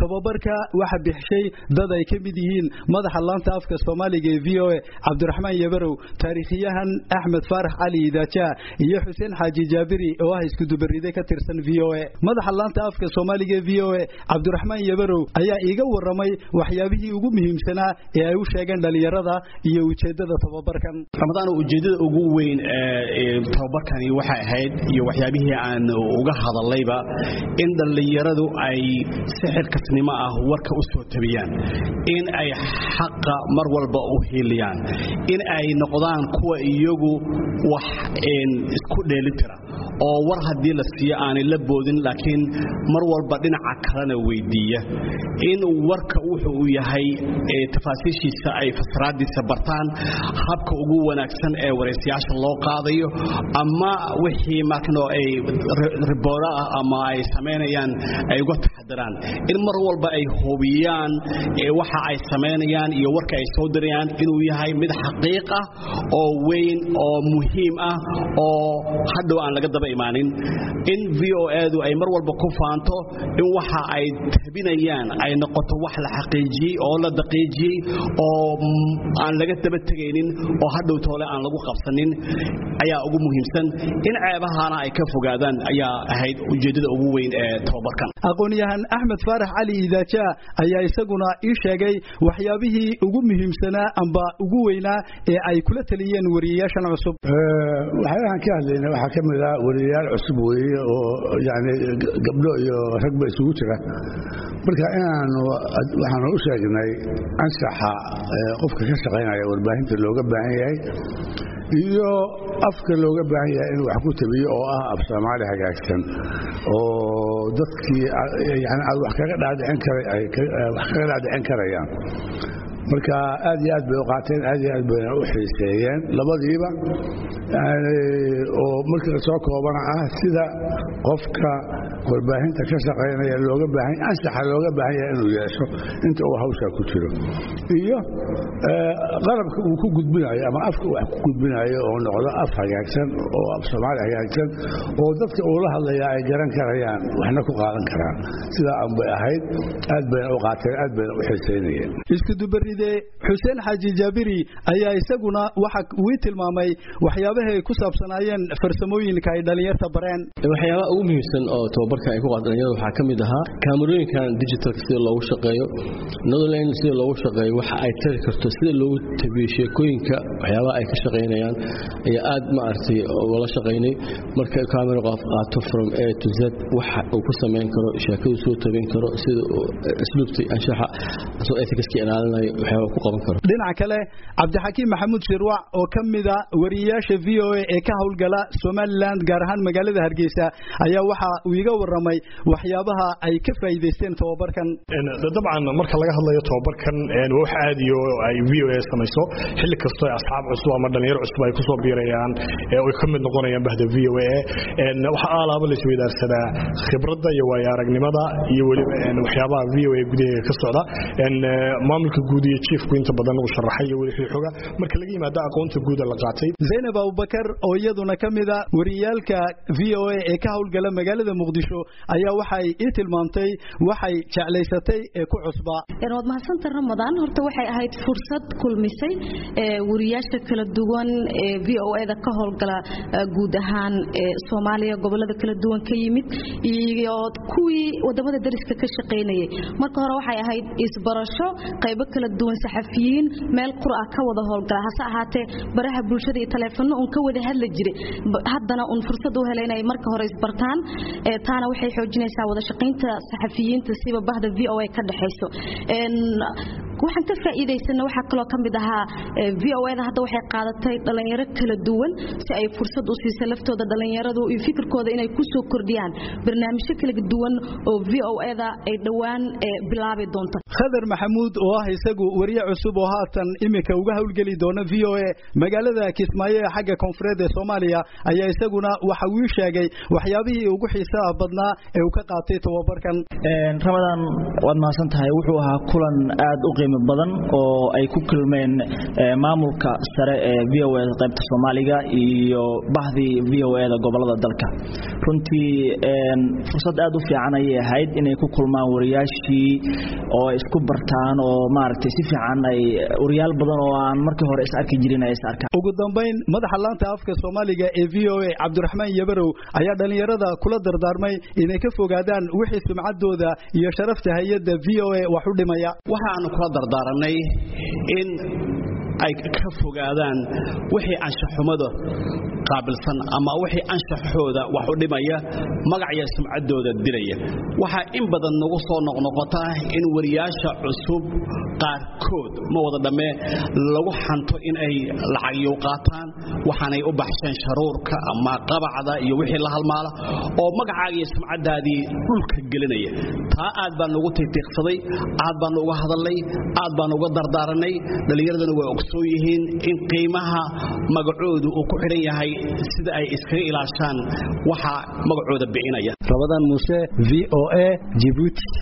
tababarka waxa bixishay dad ay ka mid yihiin madaxa laanta afka soomaaliga ee v o a cabdiraxmaan yabarow taariikhyahan axmed faarax cali idaaja iyo xuseen xaaji jaabiri oo ah iskudubaride ka tirsan v o a madaxa laanta afka soomaaliga ee v o a cabdiraxmaan yabarow ayaa iiga waramay waxyaabihii ugu muhiimsanaa ee ay u sheegeen dhalinyarada iyo ujeedada tababarkan ramadaan ujeedada ugu weyn ee tababarkani waxay ahayd iyo waxyaabihii aan uga hadallayba in dhallinyaradu ay si xilkasnimo ah warka u soo tabiyaan in ay xaqa mar walba u hiiliyaan in ay noqdaan kuwa iyagu wax isku dheelitira oo war haddii la siiyo aanay la boodin laakiin mar walba dhinaca kalena weydiiya in warka wuxuu uu yahay tafaasiishiisa ay fasraadiisa bartaan habka ugu wanaagsan ee waraysiyaasha loo qaadayo ama wixii markano ay riboora ah ama ay samaynayaan ay uga taxadiraan in mar walba ay hubiyaan waxa ay samaynayaan iyo warka ay soo dirayaan inuu yahay mid xaqiiq ah oo weyn oo muhiim ah oo hadhow aan laga daba imaanin in v o edu ay mar walba ku faanto in waxa ay tabinayaan ay noqoto wax la xaqiijiyey oo la daqiijiyey oo aan laga daba tegaynin oo hadhow toole aan lagu qabsanin ayaa ugu muhiimsan in ceebahana ay ka fogaadaan ayaa ahayd ujeeddada ugu weyn ee tababarkan aqoon-yahan axmed faarax cali idaaja ayaa isaguna ii sheegay waxyaabihii ugu muhiimsanaa amba ugu weynaa ee ay kula taliyeen wariyayaashan cusub waxyaabahan ka hadlayna waxaa ka mid ah wariyayaal cusub weeye oo yani gabdho iyo ragba isugu jira marka inaanu waxaanu u sheegnay anshaxa qofka ka shaqaynaya warbaahinta looga baahan yahay iyo afka looga baahan yahay inuu wax ku tabiyo oo ah af soomaali hagaagsan oo dadkii yani aad wax kaga dhaadhicin karayaan marka aad iyo aad bay u qaateen aad iyo aad bayna u xiiseeyeen labadiiba oo markii la soo koobana ah sida qofka warbaahinta ka shaqaynaya looga baahan anshaxa looga baahan yahay inuu yeesho inta uu hawshaa ku jiro iyo qalabka uu ku gudbinayo ama afka wax ku gudbinayo oo noqdo af hagaagsan oo af soomaali hagaagsan oo dadka uu la hadlaya ay garan karayaan waxna ku qaadan karaan sidaa aan bay ahayd aad bayna u qaateen aad bayna u xiiseynayeen iskudubaride xuseen xaaji jaabiri ayaa isaguna waxa wii tilmaamay waxyaabaha ay ku saabsanaayeen farsamooyinka ay dhalinyarta bareen waxyaabaha ugu muhiimsan oo tababarka ay ku qaad dhalinyarada waxaa ka mid ahaa kaamarooyinkan digitalka sida loogu shaqeeyo netherland sida loogu shaqeeyo waxa ay tari karto sida loogu tabiyo sheekooyinka waxyaabaha ay ka shaqaynayaan ayaa aad maaragtay ugala shaqaynay marka kaamero qof qaato from a to z waxa uu ku samayn karo sheekadu soo tabin karo sida asluubta anshaxa soo ethicska ilaalinayo waxyaaba ku qaban karo dhinaca kale cabdixakiim maxamuud shirwac oo ka mida wariyayaasha v o a ee ka howlgala somaliland gaar ahaan magaalada hargeysa ayaa waxa uu iga waramay waxyaabaha ay ka faa'iidaysteen tababarkan dabcan marka laga hadlayo tababarkan waa wax aadiyo ay v o a samayso xilli kastoo ay asxaab cusub ama dhalinyaro cusub ay kusoo biirayaan oy ka mid noqonayaan bahda v o a waxaa aalaaba la isweydaarsadaa khibradda iyo waayo aragnimada iyo weliba waxyaabaha v o a gudaheega ka socda maamulka guud iyo jiefku inta badan uu sharaxay iyo weli xoga marka laga yimaado aqoonta guud la qaatay zaynab abubakar oo iyaduna ka mida wariyaalka v o a ee ka howlgala magaalada muqdisho ayaa waxay ii tilmaamtay waxay jeclaysatay ee ku cusbaa waad mahadsanta ramadaan horta waxay ahayd fursad kulmisay wariyaasha kala duwan ee v o a da ka howlgala guud ahaan soomaaliya gobolada kala duwan ka yimid iyo kuwii wadamada dariska ka shaqaynayay marka hore waxay ahayd isbarasho qaybo kala duwan saxafiyiin meel qura ka wada howlgala hase ahaatee baraha bulshada iyo taleefanno un ka wada hadli jiray haddana un fursad u helay inay marka hore isbartaan taana waxay xoojinaysaa wada shaqaynta saxafiyiinta siba bahda v o a ka dhexayso waxaan ka faa'iidaysana waxaa kaloo ka mid ahaa v o da hadda waxay qaadatay dhalinyaro kala duwan si ay fursad u siisa laftooda dhalinyaradu iyo fikirkooda inay ku soo kordhiyaan barnaamijyo kala duwan oo v o da ay dhowaan bilaabi doonto khadar maxamuud oo ah isagu wariye cusub oo haatan iminka uga howlgeli doona v o a magaalada kismaayo ee xagga koonfureed ee soomaaliya ayaa isaguna waxa uu sheegay waxyaabihii ugu xiisaha badnaa ee uu ka qaatay tababarkan ramadaan waad mahadsan tahay wuxuu ahaa kulan aad u qiimo qiimo badan oo ay ku kulmeen maamulka sare ee v o eda qaybta soomaaliga iyo bahdii v o eda gobolada dalka runtii fursad aad u fiican ayay ahayd inay ku kulmaan wariyaashii oo ay isku bartaan oo maaragtay si fiican ay wariyaal badan oo aan markii hore is arki jirin ay is arkaan ugu dambayn madaxa laanta afka soomaaliga ee v o a cabdiraxmaan yabarow ayaa dhallinyarada kula dardaarmay inay ka fogaadaan wixii sumcaddooda iyo sharafta hay-adda v o a wax u dhimaya waxaanu kula dardaaranay in ay ka fogaadaan wixii anshaxumada qaabilsan ama wixii anshaxooda wax u dhimaya magacya sumcaddooda dilaya waxaa in badan nagu soo noqnoqota in wariyaasha cusub qaarkood ma wada dhammee lagu xanto in ay lacagyow qaataan waxaanay u baxsheen sharuurka ama qabacda iyo wixii la halmaala oo magacaaga iyo sumcaddaadii dhulka gelinaya taa aad baan ugu tiitiiqsaday aad baanu uga hadalnay aad baanu uga dardaaranay dhallinyaraduna way ogsoon yihiin in qiimaha magacoodu uu ku xidhan yahay sida ay iskaga ilaashaan waxa magacooda bicinaya rabadaan muuse v o a jibuuti